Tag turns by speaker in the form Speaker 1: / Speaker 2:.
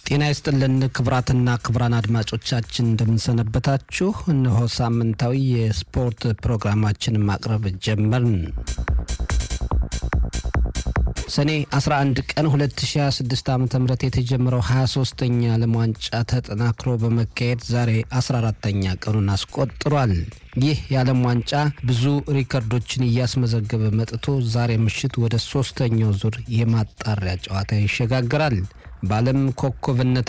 Speaker 1: ጤና ይስጥልን ክቡራትና ክቡራን አድማጮቻችን እንደምንሰነበታችሁ። እነሆ ሳምንታዊ የስፖርት ፕሮግራማችንን ማቅረብ ጀመርን። ሰኔ 11 ቀን 2026 ዓ ም የተጀመረው 23ተኛ ዓለም ዋንጫ ተጠናክሮ በመካሄድ ዛሬ 14ተኛ ቀኑን አስቆጥሯል። ይህ የዓለም ዋንጫ ብዙ ሪከርዶችን እያስመዘገበ መጥቶ ዛሬ ምሽት ወደ ሶስተኛው ዙር የማጣሪያ ጨዋታ ይሸጋግራል። በዓለም ኮከብነት